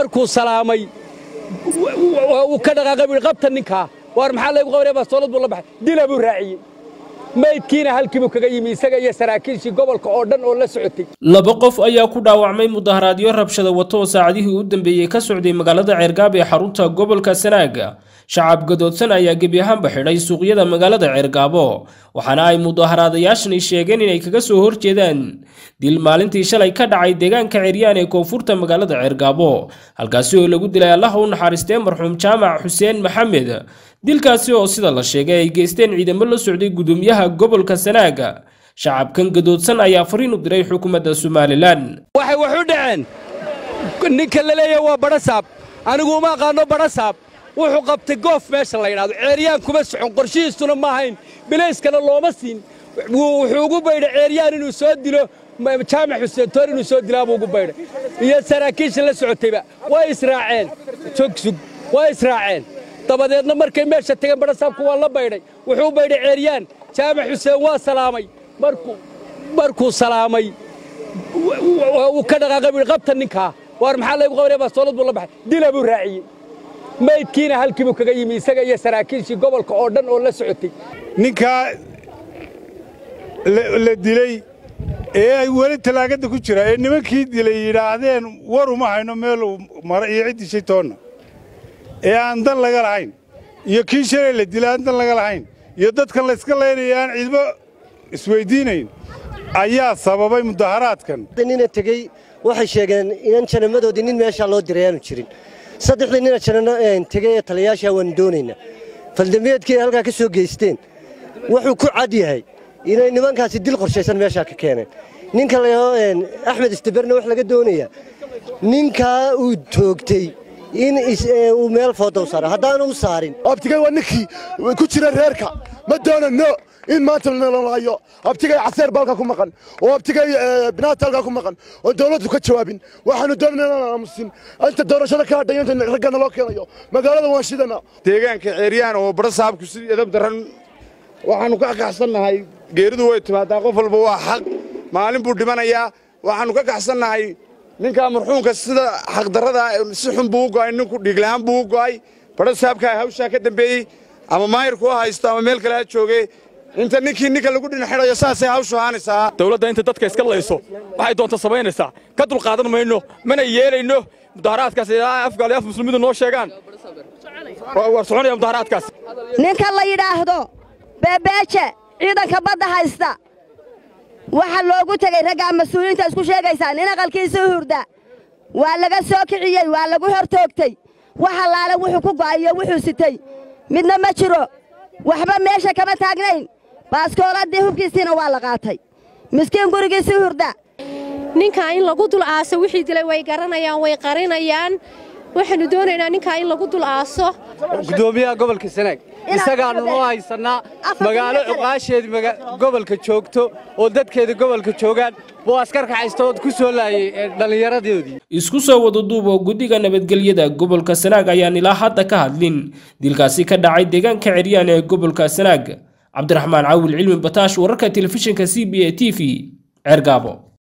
markuu salaamay uu ka dhaqaaqay buu qabta ninkaa waar maxaa laygu qabanaya baastoolad buu la baxay dila buu raaciyey maydkiina halkiibuu kaga yimi isaga iyo saraakiishii gobolka oo dhan oo la socotay laba qof ayaa ku dhaawacmay mudaharaadyo rabshada wato oo saacadihii u dambeeyey ka socday magaalada ceergaab ee xarunta gobolka sanaaga shacab gadoodsan ayaa gebi ahaanba xidhay suuqyada magaalada ceergaabo waxaana ay mudaharaadayaashani sheegeen inay kaga soo horjeedaan dil maalintii shalay ka dhacay deegaanka ceryaan ee koonfurta magaalada ceergaabo halkaasi oo lagu dilay allaha u naxariistee marxuum jaamac xuseen maxamed dilkaasi oo sida la sheegay ay geysteen ciidamo la socday gudoomiyaha gobolka sanaaga shacabkan gadoodsan ayaa fariin u diray xukuumadda somalilan waxay wax u dhaceen ninka la leeyahay waa badhasaab anigu uma aqaanno badhasaab wuxuu qabtay goof meesha la yidhahdo ceeryaan kuma socon qorshihiisuna ma ahayn bilayskana looma siin wuxuu ugu baydhay ceeryaan inuu soo dilo jaamac xuseen toor inuu soo dilaabuu ugu baydhay iyo saraakiisha la socotayba way israaceen jogsug way israaceen dabadeedna markay meesha tageen badhasaabku waa la baydhay wuxuu u baydhay ceeryaan jaamac xuseen waa salaamay markuu salaamay uu ka dhaqaaqay buu qabta ninkaa waar maxaa laygu qabanaya baastoolad buu la baxay dila buu raaciyey maydkiina halkiibuu kaga yimi isaga iyo saraakiishii gobolka oo dhan oo la socotay ninkaa la dilay ee weli talaagada ku jira ee nimankii dilay yidhaahdeen war uma hayno meeluu mara iyo ciddii shaytoonna ee aan dan laga lahayn iyo kii shalay la dilay aan dan laga lahayn iyo dadkan layska laynaya aan ciidmo isweyddiinayn ayaa sababay mudaharaadkan nina tegey waxay sheegeen inan janamadoodii nin meeshaa loo diray aanu jirin saddexdii nina janano tegey ee taliyayaashaa waanu doonaynaa faldambiyeedkii ay halkaa ka soo geysteen wuxuu ku cad yahay inay nimankaasi dil qorshaysan meeshaa ka keeneen ninka layaho axmed istaberna wax laga doonayaa ninkaa uu toogtay in uu meel foodow saaro haddaanu u saarin abtigay waa ninkii ku jira reerka ma doonano in maanta nalalayo abtigay caseer baalka ku maqan oo abtigay binaata halkaa ku maqan oo dawladdu ka jawaabin waxaanu doonana inaan aamusin inta doorashada ka hadhay inta raggana loo keenayo magaalada waan shidana deegaanka ceeryaan oo badhasaabku si edab daran waxaannu ka kaxsannahay geeridu way timaadaa qof walba waa xaq maalin buu dhimanayaa waxaannu ka kaxsannahay ninkaa marxuumka sida xaqdarrada si xun buu u go'ay ninku dhiiglahaan buu u go'ay badhasaabkaa hawshaa ka dambeeyey ama maayirku ha haysto ama meel kale ha joogee inta ninkii ninka lagu dhinaxidhayo saasay hawshu ahaanaysaa dawladda inta dadka iska layso waxay doonta samaynaysaa ka dulqaadan mayno mana yeelayno mudaharaadkaas ilaa afgaali af muslimidu noo sheegaan war soconaya mudaharaadkaas ninka la yidhaahdo beebeeje ciidanka badda haysta waxaa loogu tegey raggaa mas-uuliyiinta isku sheegaysaa nin aqalkiisa u hurda waa laga soo kiciyey waa lagu hor toogtey wax allaale wuxuu ku go'ayo wuxuu sitay midna ma jiro waxba meesha kama taagnayn baaskooladii hubkiisiina waa la qaatay miskiin gurigiisii hurda ninkaa in lagu dul aaso wixii dilay way garanayaan way qarinayaan waxaannu doonaynaa ninkaa in lagu dul aaso gudoomiyaha gobolka sanaag isagaannu noo haysannaa magaalo cuqaasheedii gobolka joogto oo dadkeeda gobolka joogaan buu askarka haystood ku soo laayay dhallinyaradoodii isku soo wada duub oo guddiga nabadgelyada gobolka sanaag ayaan ilaa hadda ka hadlin dilkaasi ka dhacay deegaanka ceryaan ee gobolka sanaag cabdiraxmaan cawil cilmi bataash wararka telefishinka c b a t v ceergaabo